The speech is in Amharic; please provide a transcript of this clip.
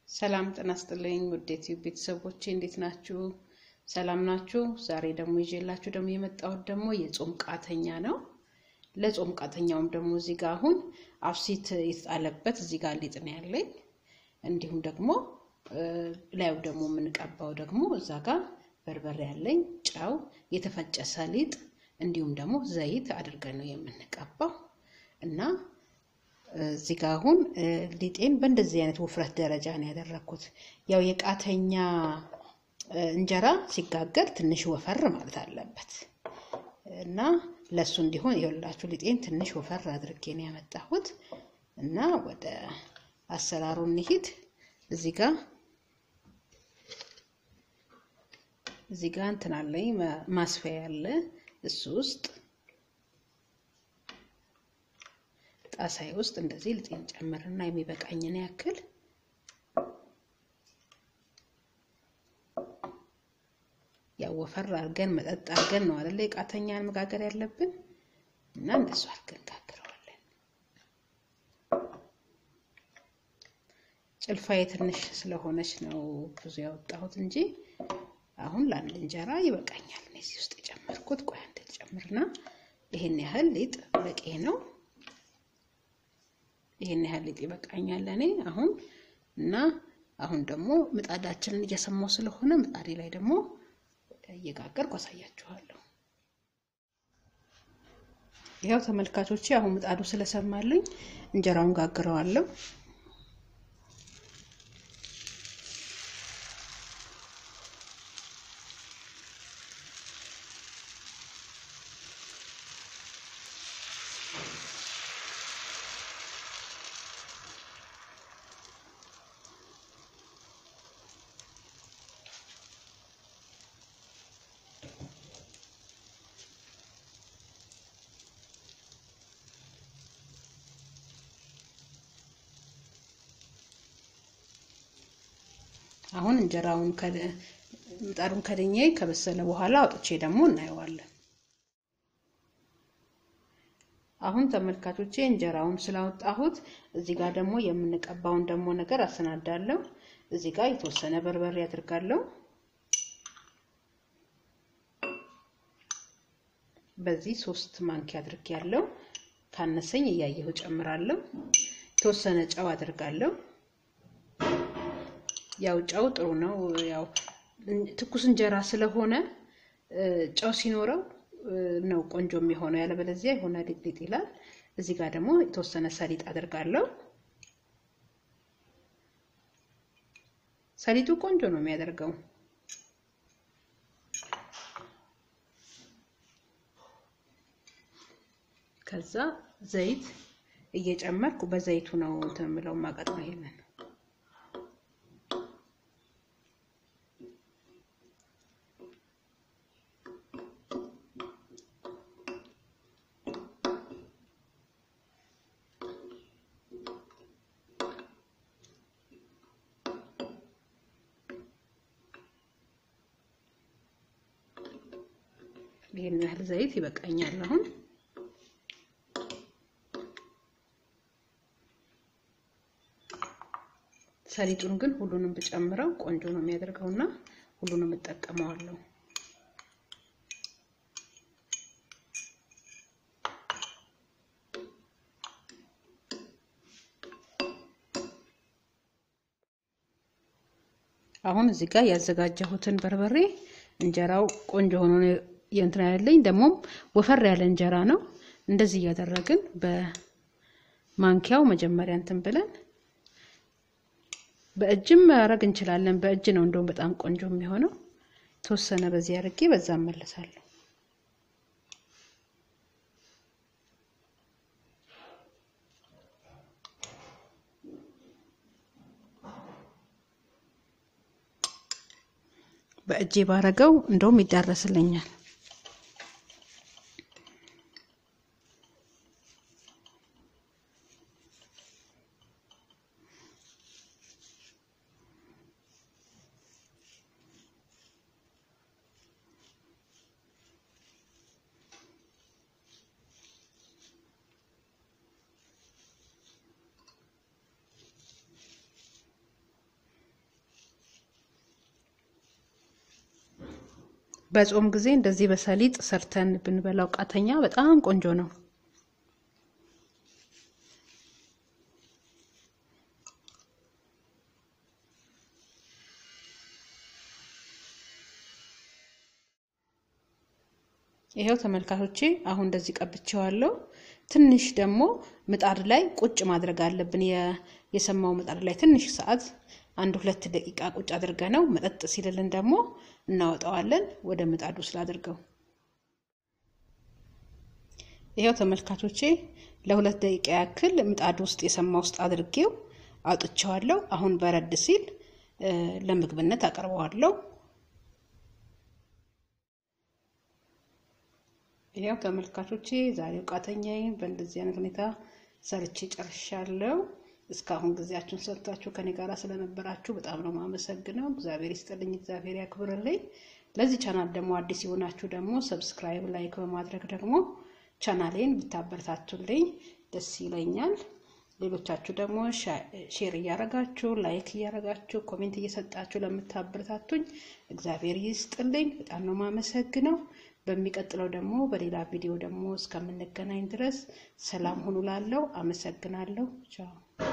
ሰላም ጤና ይስጥልኝ ውድ ዩቲዩብ ቤተሰቦቼ እንዴት ናችሁ? ሰላም ናችሁ? ዛሬ ደግሞ ይዤላችሁ ደግሞ የመጣሁት ደግሞ የጾም ቃተኛ ነው። ለጾም ቃተኛውም ደግሞ እዚህ ጋር አሁን አብሲት የተጣለበት እዚህ ጋር ሊጥ ነው ያለኝ። እንዲሁም ደግሞ ላዩ ደግሞ የምንቀባው ደግሞ እዛ ጋር በርበሬ ያለኝ፣ ጨው፣ የተፈጨ ሰሊጥ እንዲሁም ደግሞ ዘይት አድርገን ነው የምንቀባው እና እዚህ ጋር አሁን ሊጤን በእንደዚህ አይነት ውፍረት ደረጃ ነው ያደረግኩት። ያው የቃተኛ እንጀራ ሲጋገር ትንሽ ወፈር ማለት አለበት እና ለሱ እንዲሆን የሁላችሁ ሊጤን ትንሽ ወፈር አድርጌ ነው ያመጣሁት እና ወደ አሰራሩ እንሂድ። እዚህ ጋር እዚህ ጋር እንትን አለኝ ማስፈያ ያለ እሱ ውስጥ ጣሳይ ውስጥ እንደዚህ ልጤን ጨምርና የሚበቃኝን ያክል ያው ወፈር አድርገን መጠጥ አድርገን ነው አይደለ የቃተኛን መጋገር ያለብን እና እንደሱ አድርገን ጋግረዋለን። ጭልፋዬ ትንሽ ስለሆነች ነው ብዙ ያወጣሁት እንጂ አሁን ለአንድ እንጀራ ይበቃኛል። እዚህ ውስጥ የጨመርኩት ቆይ አንድ ልጨምርና ይሄን ያህል ሊጥ በቂ ነው። ይሄን ያህል ሊጥ ይበቃኛል እኔ አሁን እና አሁን ደግሞ ምጣዳችንን እየሰማው ስለሆነ ምጣዴ ላይ ደግሞ እየጋገርኩ አሳያችኋለሁ። ያው ተመልካቾቼ አሁን ምጣዱ ስለሰማልኝ እንጀራውን ጋግረዋለሁ። አሁን እንጀራውን ምጣዱን ከድኜ ከበሰለ በኋላ አውጥቼ ደግሞ እናየዋለን። አሁን ተመልካቾቼ እንጀራውን ስላወጣሁት እዚህ ጋር ደግሞ የምንቀባውን ደግሞ ነገር አሰናዳለሁ። እዚህ ጋር የተወሰነ በርበሬ አድርጋለሁ። በዚህ ሶስት ማንኪያ አድርጌያለሁ። ካነሰኝ እያየሁ ጨምራለሁ። የተወሰነ ጨው አድርጋለሁ። ያው ጨው ጥሩ ነው። ያው ትኩስ እንጀራ ስለሆነ ጨው ሲኖረው ነው ቆንጆ የሚሆነው። ያለበለዚያ የሆነ ሊጥሊጥ ይላል። እዚህ ጋር ደግሞ የተወሰነ ሰሊጥ አድርጋለሁ። ሰሊጡ ቆንጆ ነው የሚያደርገው። ከዛ ዘይት እየጨመርኩ በዘይቱ ነው እንትን የምለው ማቀጥ ነው ይሄንን ይሄን ያህል ዘይት ይበቃኛል። አሁን ሰሊጡን ግን ሁሉንም ብጨምረው ቆንጆ ነው የሚያደርገውና ሁሉንም እጠቀመዋለሁ። አሁን እዚህ ጋር ያዘጋጀሁትን በርበሬ እንጀራው ቆንጆ ሆኖ የእንትና ያለኝ ደግሞም ወፈር ያለ እንጀራ ነው። እንደዚህ እያደረግን በማንኪያው መጀመሪያ እንትን ብለን በእጅም ማድረግ እንችላለን። በእጅ ነው እንደውም በጣም ቆንጆ የሚሆነው። የተወሰነ በዚህ አድርጌ በዛ እመለሳለሁ። በእጄ ባረገው እንደውም ይዳረስልኛል። በጾም ጊዜ እንደዚህ በሰሊጥ ሰርተን ብንበላው ቃተኛ በጣም ቆንጆ ነው። ይሄው ተመልካቾቼ አሁን እንደዚህ ቀብቼዋለሁ። ትንሽ ደግሞ ምጣድ ላይ ቁጭ ማድረግ አለብን። የሰማው ምጣድ ላይ ትንሽ ሰዓት አንድ ሁለት ደቂቃ ቁጭ አድርገ ነው መጠጥ ሲልልን ደግሞ እናወጣዋለን። ወደ ምጣዱ ስላድርገው ይሄው ተመልካቾቼ ለሁለት ደቂቃ ያክል ምጣድ ውስጥ የሰማ ውስጥ አድርጌው አውጥቼዋለሁ። አሁን በረድ ሲል ለምግብነት አቀርበዋለሁ። ይኸው ተመልካቾቼ ዛሬው ቃተኛዬን በእንደዚህ አይነት ሁኔታ ሰርቼ ጨርሻለሁ። እስካሁን ጊዜያችሁን ሰጥታችሁ ከኔ ጋር ስለነበራችሁ በጣም ነው የማመሰግነው። እግዚአብሔር ይስጥልኝ፣ እግዚአብሔር ያክብርልኝ። ለዚህ ቻናል ደግሞ አዲስ የሆናችሁ ደግሞ ሰብስክራይብ፣ ላይክ በማድረግ ደግሞ ቻናሌን ብታበረታቱልኝ ደስ ይለኛል። ሌሎቻችሁ ደግሞ ሼር እያረጋችሁ ላይክ እያረጋችሁ ኮሜንት እየሰጣችሁ ለምታበረታቱኝ እግዚአብሔር ይስጥልኝ። በጣም ነው የማመሰግነው። በሚቀጥለው ደግሞ በሌላ ቪዲዮ ደግሞ እስከምንገናኝ ድረስ ሰላም ሁኑ ላለው አመሰግናለሁ። ቻው